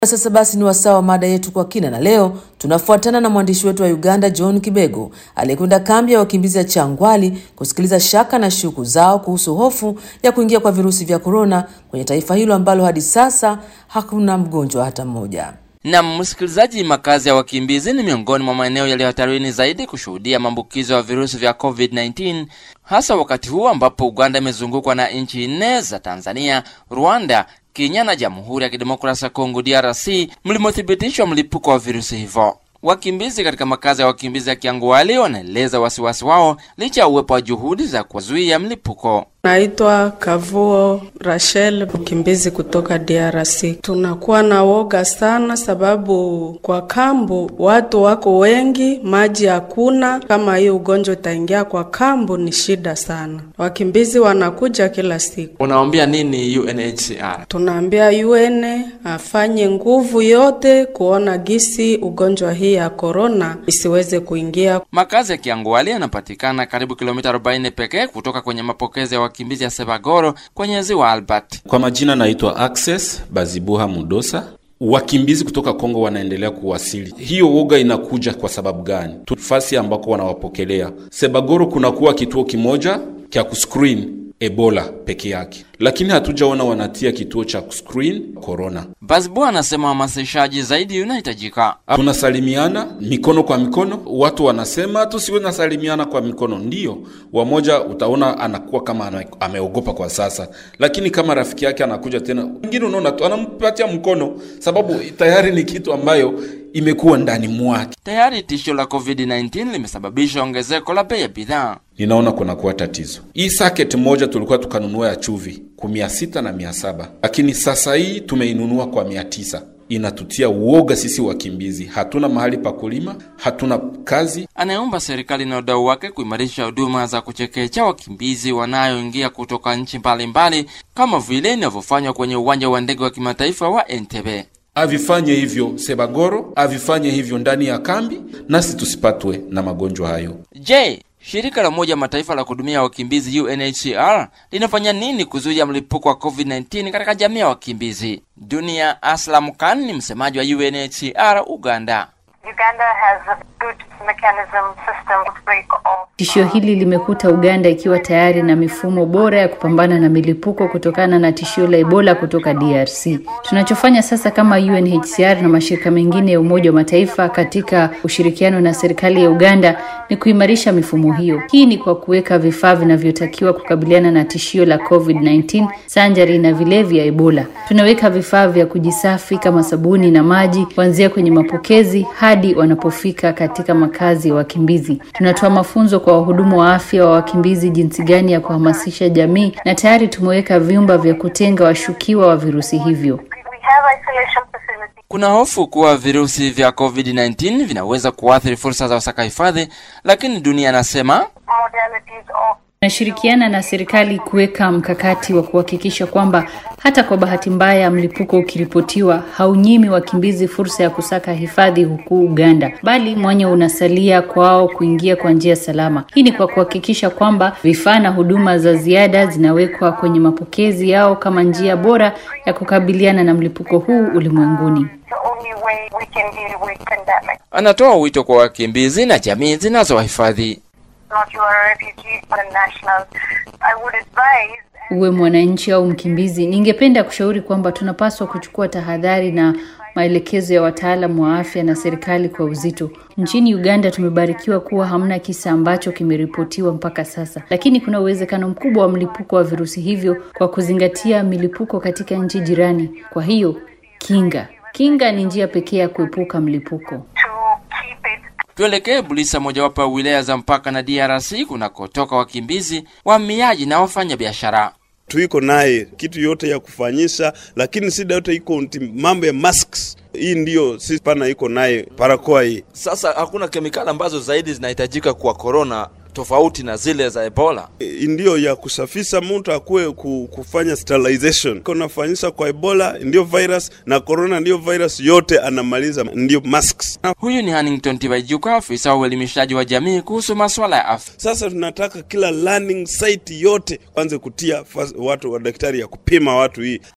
Sasa basi ni wasaa wa mada yetu kwa kina, na leo tunafuatana na mwandishi wetu wa Uganda John Kibego aliyekwenda kambi ya wakimbizi ya Changwali kusikiliza shaka na shuku zao kuhusu hofu ya kuingia kwa virusi vya korona kwenye taifa hilo ambalo hadi sasa hakuna mgonjwa hata mmoja. Na msikilizaji, makazi ya wakimbizi ni miongoni mwa maeneo yaliyo hatarini zaidi kushuhudia maambukizo ya virusi vya COVID-19, hasa wakati huu ambapo Uganda imezungukwa na nchi nne za Tanzania, Rwanda, Kenya na Jamhuri ya Kidemokrasia ya Kongo DRC mlimothibitishwa mlipuko wa virusi hivyo. Wakimbizi katika makazi ya wakimbizi ya Kiangwali wanaeleza wasiwasi wao licha ya uwepo wa juhudi za kuzuia mlipuko. Naitwa Kavuo Rachel, mkimbizi kutoka DRC. Tunakuwa na woga sana, sababu kwa kambu watu wako wengi, maji hakuna. Kama hii ugonjwa itaingia kwa kambu ni shida sana. Wakimbizi wanakuja kila siku. Unawaambia nini UNHCR? Tunaambia UN afanye nguvu yote kuona gisi ugonjwa hii ya korona isiweze kuingia. Makazi ya Kiangwali yanapatikana karibu kilomita 40 pekee kutoka kwenye mapokezi ya wakimbizi ya Sebagoro kwenye ziwa Albert. Kwa majina naitwa Access Bazibuha Mudosa. Wakimbizi kutoka Kongo wanaendelea kuwasili. Hiyo woga inakuja kwa sababu gani? Tufasi ambako wanawapokelea Sebagoro kunakuwa kituo kimoja kya kuscreen Ebola peke yake, lakini hatujaona wanatia kituo cha kuscreen corona. Bazbu anasema hamasishaji zaidi unahitajika. Tunasalimiana mikono kwa mikono, watu wanasema tusiwe nasalimiana kwa mikono. Ndiyo, wamoja utaona anakuwa kama ame, ameogopa kwa sasa, lakini kama rafiki yake anakuja tena, mwingine unaona tu anampatia mkono, sababu tayari ni kitu ambayo imekuwa ndani mwake. Tayari tisho la COVID-19 limesababisha ongezeko la bei ya bidhaa. Ninaona kunakuwa tatizo. Hii saketi moja tulikuwa tukanunua ya chuvi kwa mia sita na mia saba lakini sasa hii tumeinunua kwa mia tisa Inatutia uoga sisi wakimbizi, hatuna mahali pa kulima, hatuna kazi. Anayeomba serikali na wadau wake kuimarisha huduma za kuchekecha wakimbizi wanayoingia kutoka nchi mbalimbali kama vile inavyofanywa kwenye uwanja wa ndege wa kimataifa wa Entebbe. Avifanye hivyo Sebagoro, avifanye hivyo ndani ya kambi, nasi tusipatwe na magonjwa hayo. Je, shirika la Umoja Mataifa la kuhudumia wakimbizi UNHCR linafanya nini kuzuia mlipuko wa COVID-19 katika jamii ya wakimbizi? Dunia Aslam Khan ni msemaji wa UNHCR Uganda. Uganda has a good mechanism system to break off. Tishio hili limekuta Uganda ikiwa tayari na mifumo bora ya kupambana na milipuko kutokana na tishio la Ebola kutoka DRC. Tunachofanya sasa kama UNHCR na mashirika mengine ya Umoja wa Mataifa katika ushirikiano na serikali ya Uganda ni kuimarisha mifumo hiyo. Hii ni kwa kuweka vifaa vinavyotakiwa kukabiliana na tishio la COVID-19 sanjari na vile vya Ebola. Tunaweka vifaa vya kujisafi kama sabuni na maji kuanzia kwenye mapokezi hadi wanapofika katika makazi ya wakimbizi. Tunatoa mafunzo kwa wahudumu wa afya wa wakimbizi jinsi gani ya kuhamasisha jamii, na tayari tumeweka vyumba vya kutenga washukiwa wa virusi hivyo. We have isolation facilities. Kuna hofu kuwa virusi vya COVID-19 vinaweza kuathiri fursa za wasaka hifadhi, lakini dunia anasema modalities of Tunashirikiana na serikali kuweka mkakati wa kuhakikisha kwamba hata kwa bahati mbaya mlipuko ukiripotiwa haunyimi wakimbizi fursa ya kusaka hifadhi huku Uganda, bali mwanya unasalia kwao kuingia kwa njia salama. Hii ni kwa kuhakikisha kwamba vifaa na huduma za ziada zinawekwa kwenye mapokezi yao kama njia bora ya kukabiliana na mlipuko huu ulimwenguni. the only way we can deal with pandemic. anatoa wito kwa wakimbizi na jamii zinazowahifadhi. Not you are a refugee but a national. I would advise uwe mwananchi au mkimbizi, ningependa kushauri kwamba tunapaswa kuchukua tahadhari na maelekezo ya wataalamu wa afya na serikali kwa uzito. Nchini Uganda tumebarikiwa kuwa hamna kisa ambacho kimeripotiwa mpaka sasa, lakini kuna uwezekano mkubwa wa mlipuko wa virusi hivyo kwa kuzingatia milipuko katika nchi jirani. Kwa hiyo kinga, kinga ni njia pekee ya kuepuka mlipuko. to keep it Tuelekee Bulisa, mojawapo ya wilaya za mpaka na DRC kunakotoka wakimbizi, wahamiaji na wafanya biashara. tuiko naye kitu yote ya kufanyisha, lakini shida yote iko nti mambo ya masks. Hii ndiyo si pana iko naye parakoa hii. Sasa hakuna kemikali ambazo zaidi zinahitajika kwa korona tofauti na zile za Ebola. Hii ndiyo ya kusafisha mtu akuwe ku- kufanya sterilization. Kunafanyisha kwa Ebola ndiyo virus na corona ndiyo virus, yote anamaliza ndiyo masks. Huyu ni Hannington Tibaijuka, afisa wa uelimishaji wa jamii kuhusu masuala ya afya. Sasa tunataka kila learning site yote kwanze kutia fas- watu wa daktari ya kupima watu hii